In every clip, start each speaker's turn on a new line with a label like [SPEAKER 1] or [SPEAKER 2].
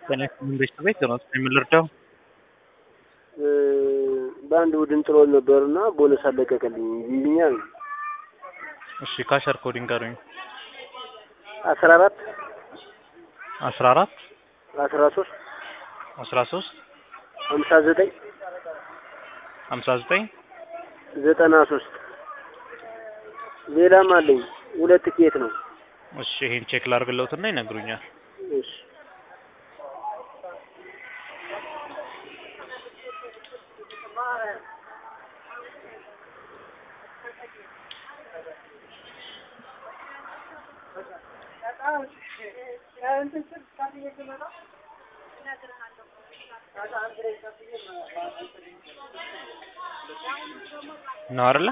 [SPEAKER 1] ጤና ይስጥልኝ ቤተሰቤት ነው የምልርዳው
[SPEAKER 2] በአንድ ቡድን ጥሎን ነበርና ቦነስ አለቀቀልኝ ይልኛል።
[SPEAKER 1] እሺ ካሸር ኮዲንግ ጋሩኝ
[SPEAKER 2] አስራ አራት
[SPEAKER 1] አስራ አራት
[SPEAKER 2] አስራ ሶስት
[SPEAKER 1] አስራ ሶስት
[SPEAKER 2] ሀምሳ ዘጠኝ
[SPEAKER 1] ሀምሳ ዘጠኝ
[SPEAKER 2] ዘጠና ሶስት ሌላም አለኝ ሁለት ኬት ነው።
[SPEAKER 1] እሺ ይሄን ቼክ ላርግለውትና ይነግሩኛል።
[SPEAKER 2] እሺ
[SPEAKER 1] ነው አይደለ?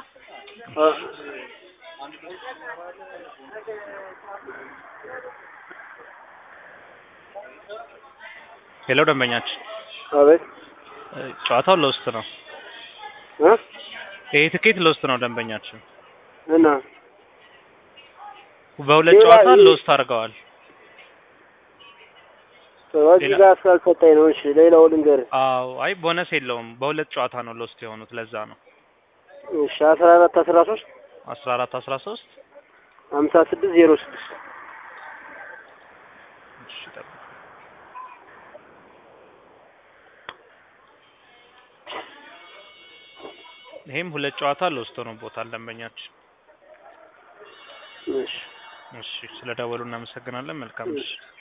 [SPEAKER 1] ሄሎ ደንበኛችን
[SPEAKER 2] አቤት
[SPEAKER 1] እ ጨዋታው ለውስጥ ነው።
[SPEAKER 2] እ
[SPEAKER 1] ይሄ ትኬት ለውስጥ ነው ደንበኛችን።
[SPEAKER 2] እና
[SPEAKER 1] በሁለት
[SPEAKER 2] ሌላ
[SPEAKER 1] ጨዋታ
[SPEAKER 2] ይሄ-
[SPEAKER 1] ለውስጥ አድርገዋል።
[SPEAKER 2] እዚህ
[SPEAKER 1] ሌላ-
[SPEAKER 2] ጋር ስላልሰጠኝ ነው። እሺ ሌላው ልንገርህ።
[SPEAKER 1] አዎ አይ ቦነስ የለውም። በሁለት ጨዋታ ነው ለውስጥ የሆኑት ለዛ ነው።
[SPEAKER 2] እሺ አስራ አራት አስራ ሶስት
[SPEAKER 1] አስራ አራት አስራ ሶስት
[SPEAKER 2] ሀምሳ ስድስት ዜሮ ስድስት
[SPEAKER 1] እሺ ጠብቅ። ይሄም ሁለት ጨዋታ ለውስጥ ሆኖበታል ደንበኛችን።
[SPEAKER 2] እሺ
[SPEAKER 1] እሺ ስለ ደወሉ እናመሰግናለን። መልካም እሺ